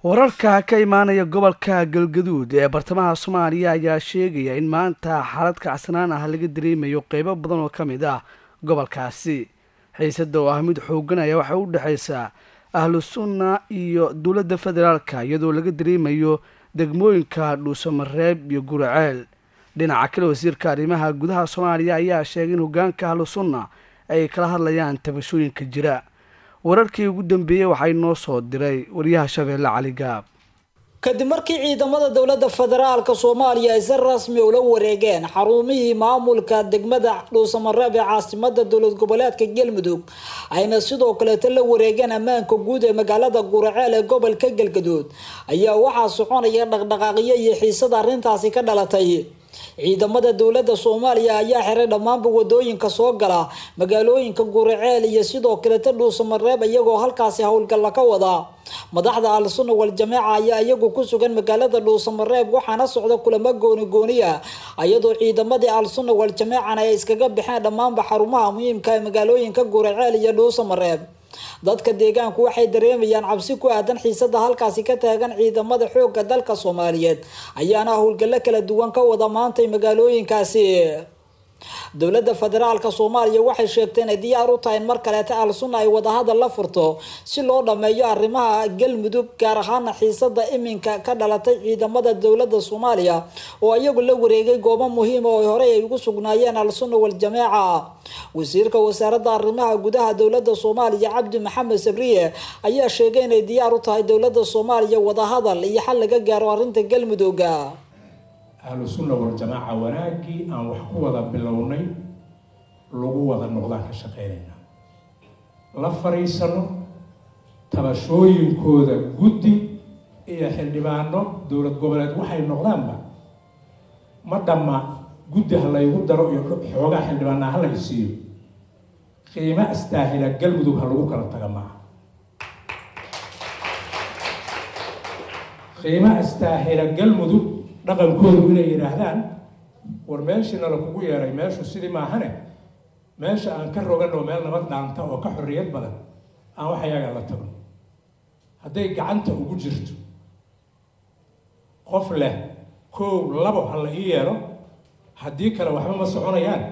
wararka ka imaanaya gobolka galgaduud ee bartamaha soomaaliya ayaa sheegaya in maanta xaalad kacsanaan ah laga dareemayo qeybo badan oo ka mid ah gobolkaasi xiisada oo ah mid xooganaya waxay u dhexaysaa ahlu sunna iyo dowladda federaalka iyadoo laga dareemayo degmooyinka dhuusamareeb iyo guraceel dhinaca kale wasiirka arrimaha gudaha soomaaliya ayaa sheegay in hogaanka ahlu sunna ay kala hadlayaan tabashooyinka jira wararkii ugu dambeeyey waxay noo soo diray wariyaha shabeelle cali gaab kadib markii ciidamada dowladda federaalka soomaaliya ay si rasmi ula wareegeen xarumihii maamulka degmada dhuusamareeb ee caasimada dowlad goboleedka galmudug ayna sidoo kaleeto la wareegeen ammaanka guud ee magaalada guraceel ee gobolka galgaduud ayaa waxaa soconaya dhaqdhaqaaqyo iyo xiisada arrintaasi ka dhalatay ciidamada dowladda soomaaliya ayaa xiray dhammaanba wadooyinka soo gala magaalooyinka guraceel iyo sidoo kaleeta dhuusamareeb iyagoo halkaasi howlgalla ka wada madaxda al-sunna wal-jamaaca ayaa iyagu ku sugan magaalada dhuusamareeb waxaana socda kulamo gooni gooniya iyadoo ciidamadii al-sunna wal-jamaacana ay iskaga baxeen dhammaanba xarumaha muhiimka ee magaalooyinka guraceel iyo dhuusamareeb dadka deegaanku waxay dareemayaan cabsi ku aadan xiisada halkaasi ka taagan ciidamada xoogga dalka soomaaliyeed ayaana howlgallo kala duwan ka wada maantay magaalooyinkaasi dowladda federaalka soomaaliya waxay sheegtay inay diyaar u tahay in mar kaleeta al-sunna ay wadahadal la furto si loo dhameeyo arrimaha galmudug gaar ahaana xiisada iminka ka dhalatay ciidamada dowladda soomaaliya oo iyagu la wareegay goobo muhiima oo horey ay ugu sugnaayeen al-sunna wal-jamaaca wasiirka wasaaradda arrimaha gudaha dowladda soomaaliya cabdi maxamed sabriye ayaa sheegay inay diyaar u tahay dowladda soomaaliya wadahadal iyo xal laga gaaro arrinta galmudugga ahlu sunna wal-jamaaca wanaaggii aan wax ku wada bilownay lagu wada noqdaan ka shaqeynayna la fariisano tabashooyinkooda guddi iyo xildhibaano dowlad goboleed waxay noqdaanba ma dhamma guddi ha laygu daro iyo xoogaa xildhibaanaa ha lay siiyo qiimo astaahila galmudug ha lagu kala taga maaha qiimo astaahila galmudug dhaqankoodu inay yidhaahdaan war meeshiina la kugu yeeray meeshu sidii maahane meesha aan ka rogan oo meel nabad dhaanta oo ka xorriyad badan aan wax ayaga la tago hadday gacanta ugu jirto qof leh kow labo ha la ii yeelo haddii kale waxba ma soconayaan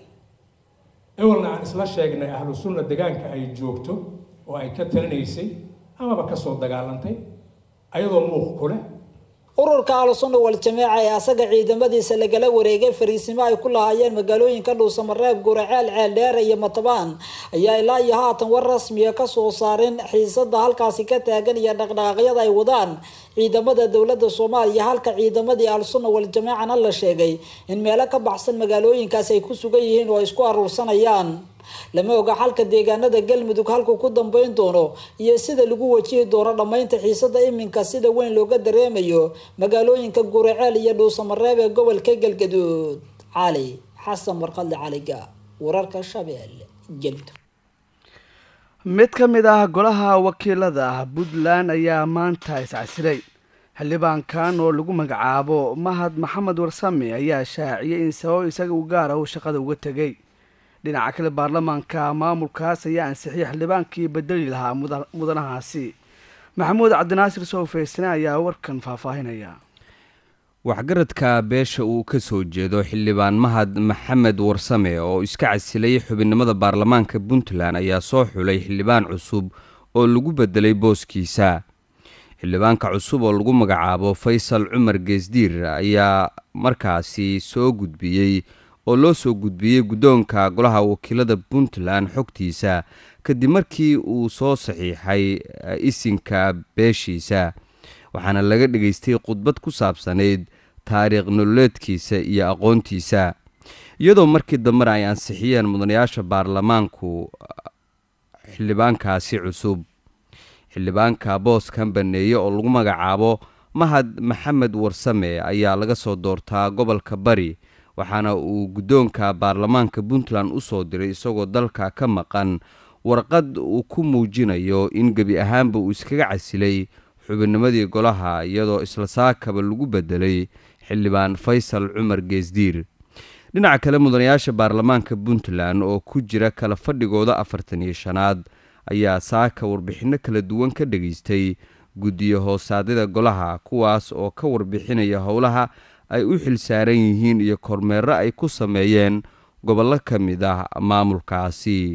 ewelna aan isla sheegnay ahlu sunna degaanka ay joogto oo ay ka talinaysay amaba kasoo dagaalantay ayadoo muuq ku leh ururka al-sunna wal-jamaaca ee asaga ciidamadiisa lagala wareegay fariisimo ay ku lahaayeen magaalooyinka dhuusamareeb guraceel ceeldheere iyo matabaan ayaa ilaa iyo haatan war rasmiya kasoo saarin xiisada halkaasi ka taagan iyo dhaqdhaqaaqyada ay wadaan ciidamada dowladda soomaaliya halka ciidamadii al-sunna wal-jamaacana la sheegay in meelo ka baxsan magaalooyinkaasi ay ku sugan yihiin oo ay isku aruursanayaan lama oga xalka deegaanada galmudug halkuu ku dambeyn doono iyo sida lagu wajihi doono dhammaynta xiisada iminka sida weyn looga dareemayo magaalooyinka guraceel iyo dhuusamareeb ee gobolka galgaduud cali xasan warqadle caliga wararka shabeelle galmudug mid ka mid ah golaha wakiilada puntland ayaa maanta iscasilay xildhibaankan oo lagu magacaabo mahad maxamed warsame ayaa shaaciyay in sabab isaga u gaara uu shaqada uga tegay dhinaca kale baarlamaanka maamulkaas ayaa ansixiyay xildhibaankii bedeli lahaa mudanahaasi maxamuud cabdinaasir sowfaysane ayaa warkan faahfaahinaya waxgaradka beesha uu ka soo jeedo xildhibaan mahad maxamed warsame oo iska casilay xubinimada baarlamaanka puntland ayaa soo xulay xildhibaan cusub oo lagu bedelay booskiisa xildhibaanka cusub oo lagu magacaabo faysal cumar geesdiir ayaa markaasi soo gudbiyey oo loo soo gudbiyey guddoonka golaha wakiilada puntland xogtiisa kadib markii uu soo saxiixay isinka beeshiisa waxaana laga dhageystay khudbad ku saabsanayd taariikh nololeedkiisa iyo aqoontiisa iyadoo markii dambena ay ansixiyeen mudanayaasha baarlamaanku xildhibaankaasi cusub xildhibaanka booskan baneeye oo lagu magacaabo mahad maxamed warsame ayaa laga soo doortaa gobolka bari waxaana uu guddoonka baarlamaanka puntland u soo diray isagoo dalka ka maqan warqad uu ku muujinayo in gebi ahaanba uu iskaga casilay xubinnimadii golaha iyadoo isla saakaba lagu bedelay xildhibaan faysal cumar geesdiir dhinaca kale mudanayaasha baarlamaanka puntland oo ku jira kala fadhigooda afartan iyo shanaad ayaa saaka warbixinno kala duwan ka dhageystay guddiyo hoosaadyada golaha kuwaas oo ka warbixinaya howlaha ay u xilsaaran yihiin iyo kormeero ay ku sameeyeen gobollo ka mid ah maamulkaasi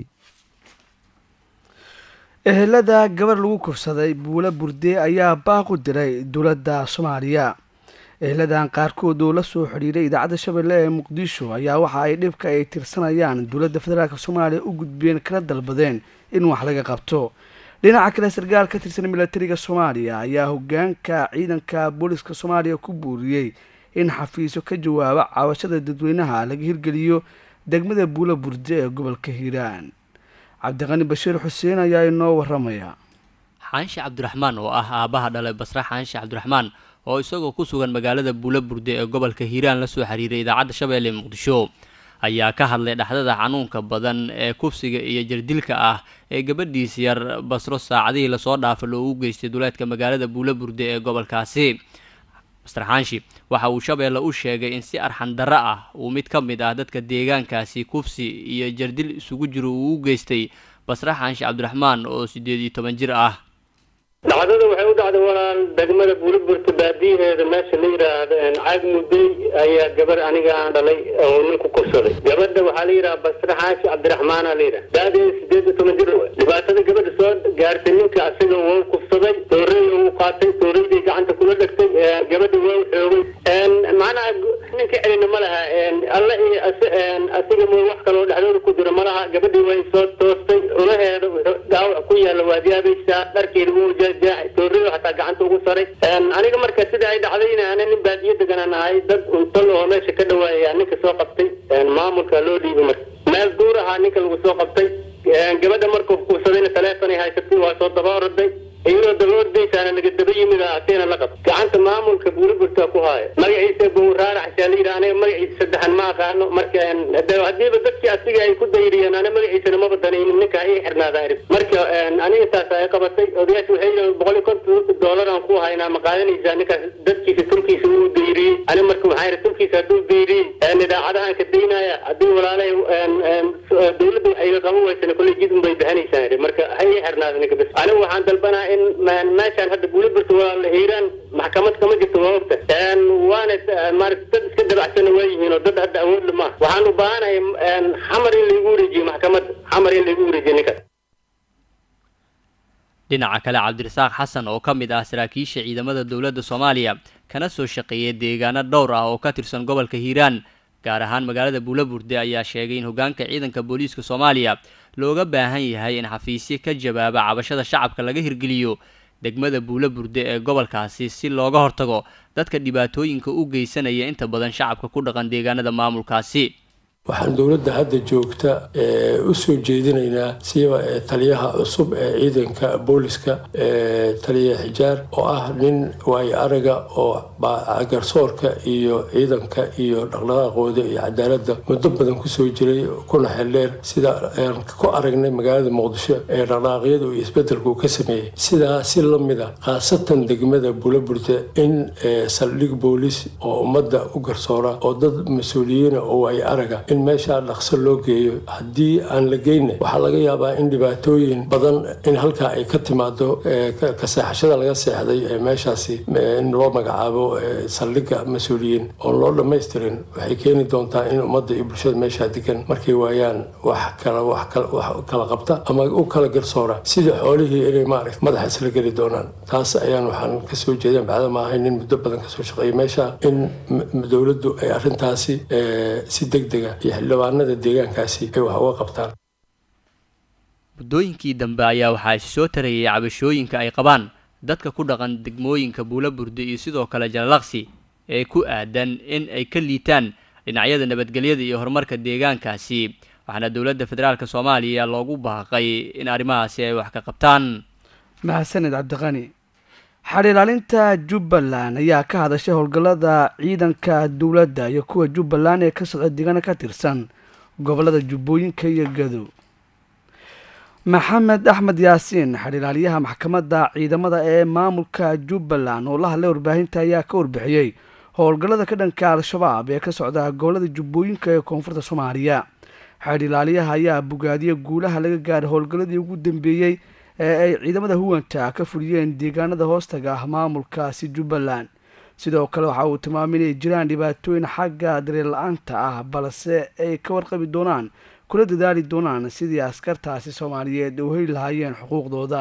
ehelada gabar lagu kufsaday buulo burde ayaa baaq u diray dowladda soomaaliya eheladan qaarkood oo la soo xidhiiray idaacadda shabeelle ee muqdisho ayaa waxa ay dhibka ay tirsanayaan dowladda federaalk soomaaliya u gudbeen kana dalbadeen in wax laga qabto dhinaca kale sarkaal ka tirsan milatariga soomaaliya ayaa hogaanka ciidanka booliska soomaaliya ku buuriyey in xafiisyo ka jawaaba caawashada dadweynaha laga hirgeliyo degmada buulo burde ee gobolka hiiraan cabdiqani bashiir xuseen ayaa inoo waramaya xaanshe cabdiraxmaan oo ah aabbaha dhalay basre xaanshe cabdiraxmaan oo isagoo ku sugan magaalada buulo burde ee gobolka hiiraan la soo xiriiray idaacadda shabeelle muqdisho ayaa ka hadlay dhexdada xanuunka badan ee kufsiga iyo jirdilka ah ee gabadhiis yar basro saacadihii lasoo dhaafay loogu geystay duleedka magaalada buulo burde ee gobolkaasi master xaanshi waxa uu shabeelle u sheegay in si arxan darro ah uu mid ka mid ah dadka deegaankaasi kufsi iyo jardil isugu jiro uu u geystay basre xaanshi cabdiraxmaan oo siddeed iyo toban jir ah dhacdada waxay u dhacday walaal degmada buuliburta baadiyaheeda meesha la yidhaahdo caag mudey ayaa gabar aniga aan dhalay oo nin ku kursaday gabadha waxaa la yidhaha basre xaashi cabdiraxmaana la yidhaha daadeeda sideed iyo toban jir wa dhibaatada gabadha soo gaartay ninka asiga wau kufsaday toorey uu qaatay tooreydii gacanta kula dhegtay gabadha waa xoogay macnaha ninka celina ma laha alle iyo asiga mo wax kaloo dhexdooda ku jiro ma laha gabadhii way soo toostay ulaheeda dhaawac ku yaalla waad yaabaysaa dharkeeda wuu tooriyo hataa gacanta ugu saray aniga marka sida ay dhacdayna ana nin baadiyo deganaan ahay dad untalo oo meesha ka dhawaaya ninka soo qabtay maamulka loo dhiibay marka meel duur ahaa ninka lagu soo qabtay gabadha markuu kuursadayna taleefonay haysatay waa soo daba oraday iyadoo daba ordaysaana naga daba yimid ateena la qab gacanta maamulka buuliburta ku haaya magaciisa bowraaraxsaa la yidhi aniga magaciisa saddexan ma aqaano marka haddiiba dadkii asiga ay ku dayriyeen ana magaciisana maba danaynin ninka ii xirnaada arib marka aniga taas ay qabatay odayaasha waxay yidhahdeen boqol iyo konton doolar aan ku haynaa ma qaadanaysaa ninkaas dadkiisa tulkiisa wuu dayriyey ani marka waxaan yidhi tulkiisa hadduu dayriyey idaacadahan ka daynaya haddii walaalahay dowladda waxayga qaban weysana kolley jid unbay bixinaysaan yidhi marka ha ii xirnaada ninka bas aniga waxaan dalbanaa in meeshaan hadda buuliburta waa la hiiraan maxkamad kama jirto waa ogta waana maarata dad iska dabacsana waa yihiin oo dad hadda awoodla maaha waxaan u baahanahay xamar in laygu wareejiyo maxkamadda xamar in laygu wareejiyo ninkaas dhinaca kale cabdirasaaq xasan oo ka mid ah saraakiisha ciidamada dowladda soomaaliya kana soo shaqeeyay deegaano dhowr ah oo ka tirsan gobolka hiiraan gaar ahaan magaalada buulaburde ayaa sheegay in hogaanka ciidanka booliiska soomaaliya looga baahan yahay in xafiisyo ka jawaaba cabashada shacabka laga hirgeliyo degmada buulaburde ee gobolkaasi si looga hortago dadka dhibaatooyinka u geysanaya inta badan shacabka ku dhaqan deegaanada maamulkaasi waxaan dowladda hadda joogta u soo jeedinaynaa siba taliyaha cusub ee ciidanka booliska taliya xijaar oo ah nin waayo araga oo garsoorka iyo ciidanka iyo dhaqdhaqaaqooda iyo cadaaladda muddo badan kusoo jiray kuna xeldheer sida aan ku aragnay magaalada muqdisho ee dhaqdhaqaaqyada iyo isbedelku ka sameeyey sidaa si la mid a khaasatan degmada buulaburte in saldhig boolis oo ummadda u garsoora oo dad mas-uuliyiina oo waayo araga in meeshaa dhaqso loo geeyo haddii aan la geyna waxaa laga yaabaa in dhibaatooyin badan in halkaa ay ka timaado ka seexashada laga seexday ee meeshaasi in loo magacaabo saldhigga mas-uuliyiin oon loo dhammaystirin waxay keeni doontaa in ummadda iyo bulshada meeshaa degan markay waayaan wax kala wax kala qabta ama u kala garsoora sidii xoolihii inay maaragta madaxa isla geli doonaan taas ayaan waxaan kasoo jeedeen bacda ma ahay nin muddo badan kasoo shaqeeyay meesha in dowladdu ay arrintaasi si deg dega iyo xildhibaanada deegaankaasi ay wax uga qabtaan muddooyinkii dambe ayaa waxaa isi soo tarayay cabashooyinka ay qabaan dadka ku dhaqan degmooyinka buulaburde iyo sidoo kale jalalaqsi ee ku aadan in ay ka liitaan dhinacyada nabadgelyada iyo horumarka deegaankaasi waxaana dowladda federaalk soomaaliya loogu baaqay in arrimahaasi ay wax ka qabtaan mahadsaned cabdiqani xadh ilaalinta jubbaland ayaa ka hadashay howlgallada ciidanka dowladda iyo kuwa jubbaland ee ka socda deegaana ka tirsan gobollada jubbooyinka iyo gadow maxamed axmed yaasiin xadhilaaliyaha maxkamadda ciidamada ee maamulka jubbaland oo la hadlay warbaahinta ayaa ka warbixiyey howlgallada ka dhanka al-shabaab ee ka socda gobollada jubbooyinka ee koonfurta soomaaliya xadhilaaliyaha ayaa bogaadiyey guulaha laga gaaray howlgalladii ugu dambeeyey ee ay ciidamada huwanta ka fuliyeen deegaanada hoostaga ah maamulkaasi jubbaland sidoo kale waxa uu tilmaamay inay jiraan dhibaatooyin xagga dareen la-aanta ah balse ay ka warqabi doonaan kula dadaali doonaan sidii askartaasi soomaaliyeed u heli lahaayeen xuquuqdooda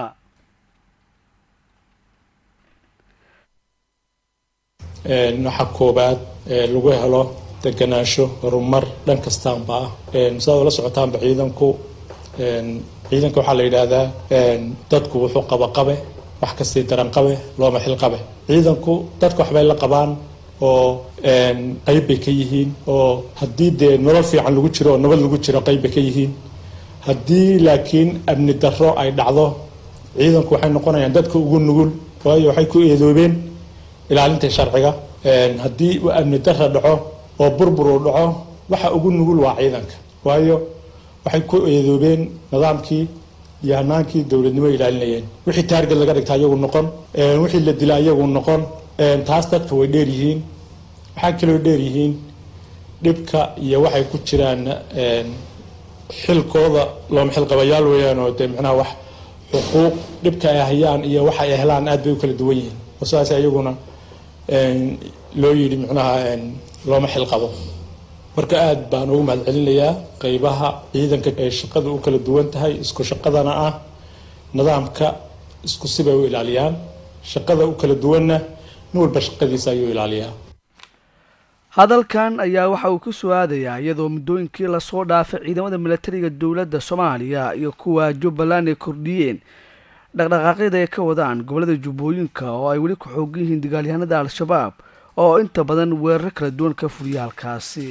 waxa koobaad lagu helo deganaansho horumar dhan kastaanba ah sidaad ula socotaanba ciidanku ciidanka waxaa la yidhaahdaa dadku wuxuu qaba qabe wax kastii daran qabe looma xil qabe ciidanku dadka waxbay la qabaan oo qayb bay ka yihiin oo haddii dee nolol fiican lagu jiro oo nabad lagu jiro qayb bay ka yihiin haddii laakiin amni darro ay dhacdo ciidanku waxay noqonayaan dadka ugu nugul waayo waxay ku eedoobeen ilaalinta sharciga haddii uu amni darra dhaco oo burbur uu dhaco waxa ugu nugul waa ciidanka waayo waxay ku eedoobeen nidaamkii iyo hanaankii dowladnimo ilaalinayeen wixii taarget laga dhigta ayagu noqon wixii la dila ayagu noqon taas dadka way dheer yihiin waxaa kaloo dheer yihiin dhibka iyo waxay ku jiraan xilkooda looma xilqabayaal weeyaan oo dee macnaha wax xuquuq dhibka ay hayaan iyo waxa ay helaan aad bay u kala duwan yihiin oo sidaas ayaguna loo yidhi macnaha looma xilqabo marka aad baan ugu mahad celinayaa qeybaha ciidanka ee shaqada u kala duwan tahay isku shaqadana ah nidaamka isku sibay u ilaaliyaan shaqada u kala duwanna nin walba shaqadiisa ayuu ilaaliyaa hadalkan ayaa waxa uu ku soo aadayaa iyadoo muddooyinkii lasoo dhaafay ciidamada milatariga dowladda soomaaliya iyo kuwa jubbaland ay kordhiyeen dhaqdhaqaaqyada ay ka wadaan gobollada jubbooyinka oo ay weli ku xoogan yihiin dagaalyahanada al-shabaab oo inta badan weeraro kala duwan ka fuliya halkaasi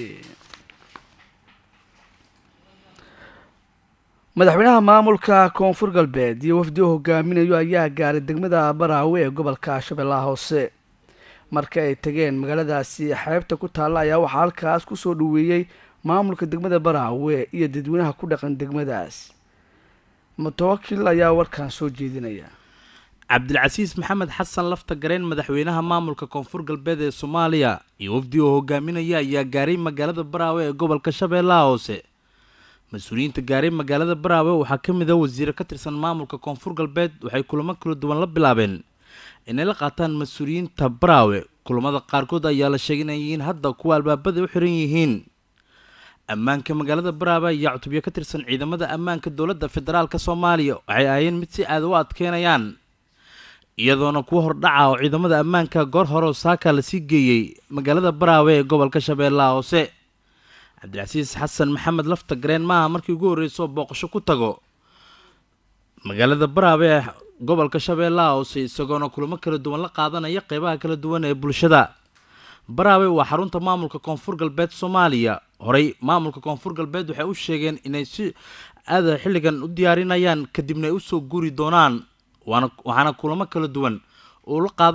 madaxweynaha maamulka koonfur galbeed iyo wafdi u hogaaminayo ayaa gaaray degmada baraawe ee gobolka shabeellaha hoose marka ay tageen magaaladaasi xeebta ku taalla ayaa waxaa halkaas kusoo dhaweeyey maamulka degmada baraawe iyo dadweynaha ku dhaqan degmadaas mutawakil ayaa warkan soo jeedinaya cabdilcasiis maxamed xasan lafta gareen madaxweynaha maamulka koonfur galbeed ee soomaaliya iyo wafdi oo hogaaminaya ayaa gaaray magaalada baraawe ee gobolka shabeellaha hoose mas-uuliyiinta gaaray magaalada baraawe waxaa ka mid a wasiire ka tirsan maamulka koonfur galbeed waxay kulamo kala duwan la bilaabeen inay la qaataan mas-uuliyiinta baraawe kulamada qaarkood ayaa la sheegay inay yihiin hadda kuwa albaabada u xiran yihiin ammaanka magaalada baraawe ayaa cutubyo ka tirsan ciidamada ammaanka dowladda federaalka soomaaliya waxay ahaayeen mid si aada u adkeynayaan iyadoona kuwa hordhaca oo ciidamada ammaanka goor hore oo saaka lasii geeyey magaalada baraawe ee gobolka shabeellaha hoose cabdilcasiis xasan maxamed lafta gareen maaha markii ugu horreysoo booqasho ku tago magaalada baraawe ee gobolka shabeellaha hoose isagoona kulamo kala duwan la qaadanaya qeybaha kala duwan ee bulshada baraawe waa xarunta maamulka koonfur galbeed soomaaliya horey maamulka koonfur galbeed waxay u sheegeen inay si aada xilligan u diyaarinayaan kadibna ay usoo guuri doonaan waana waxaana kulamo kala duwan uu la qaada